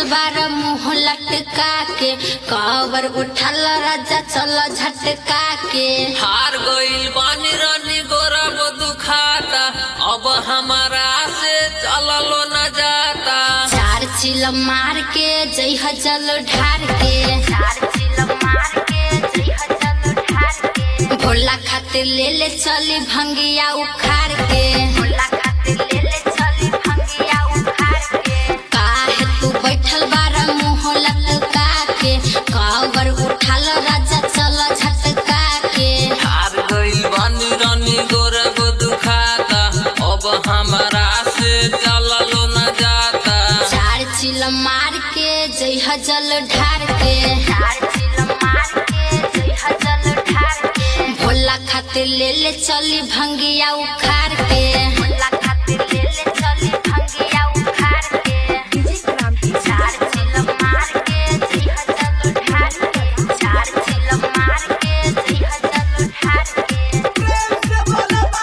बैठल बार मुंह लटका के कवर उठल राजा चल झटका के हार गइल बानी रानी गोरा वो दुखाता अब हमारा से चललो न जाता चार चिल मार के जइह जल ढार के चार चिल मार के जइह जल ढार के भोला खातिर ले ले चली भंगिया उखाड़ के भोला खातिर ले ले चली भंगिया उखाड़ के काहे तू बैठल बारा मुंह लटका के कवर उठाल राजा चल झटका के हार गइल बानी रानी गोरा वो दुखाता अब हमारा से चललो न जाता चार चिल मार के जइह जल ढार के चार चिल मार के जइह जल ढार के भोला खातिर ले ले चली भंगिया उखाड़ के भोला खातिर ले ले चली भंगिया उखाड़ के चार चिल मार के जइह जल ढार के चार चिल मार के जइह जल ढार के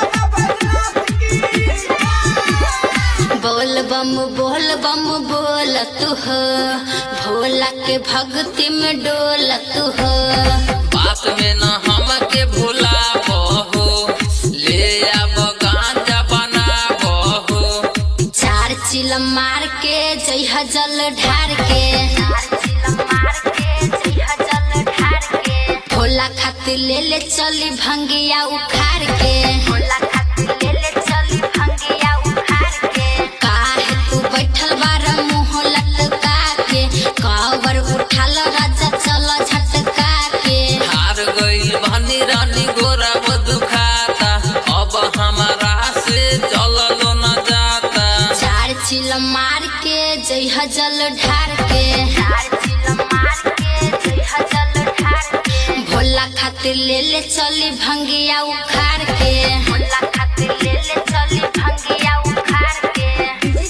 बोल बम बोल बम बोल तू हो भोला के भक्ति में डोल तू हो बात में न हमके भुला बहो ले अब गांजा बना बहो चार चिल मार के जइह जल ढार के चार चिल मार के जइह जल ढार के भोला खातिर ले ले चली भंगिया उखाड़ के भोला खातिर ले ले चली भंगिया उखाड़ के काहे तू बैठल बारा मुंह लटका के कवर उठाल राजा चल झटका के हार गइल बानी रानी गोरा वो दुखाता अब हमारा से चललो न जाता चार चिल मार के जइह जल ढार के चार चिल मार के जइह जल ढार के भोला खातिर ले ले चली भंगिया उखाड़ के भोला खातिर ले ले चली भंगिया उखाड़ के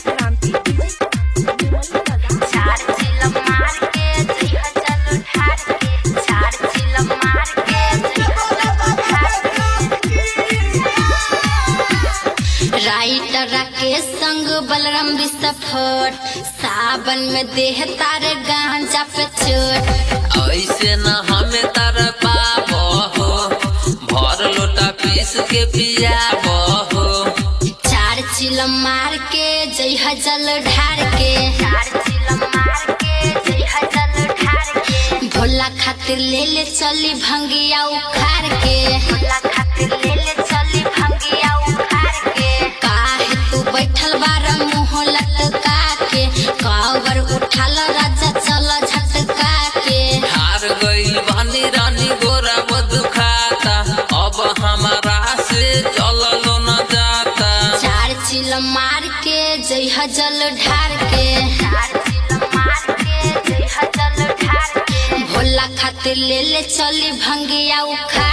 चार चिल मार के जइह जल ढार के चार चिल मार के जइह जल ढार के राइटर राकेश संग बलराम विस्फोट सावन में देह तारे गांजा पे चोट ऐसे न हमें तर पाबो भर लोटा पीस के पिया बहो चार चिल मार के जइह जल ढार के चार चिल मार के जइह जल ढार के भोला खातिर ले ले चली भंगिया उखाड़ के भोला खातिर ले ले चली भंगिया उखाड़ के काहे तू बैठल बारा मुंह लटका के कवर उठाल राजा चल झटका के हार गइल बानी रानी गोरा वो दुखाता अब हमारा से चललो न जाता चार चिल मार के जइह जल ढार के चार चिल मार के जइह जल ढार के भोला खातिर ले ले चली भंगिया उखाड़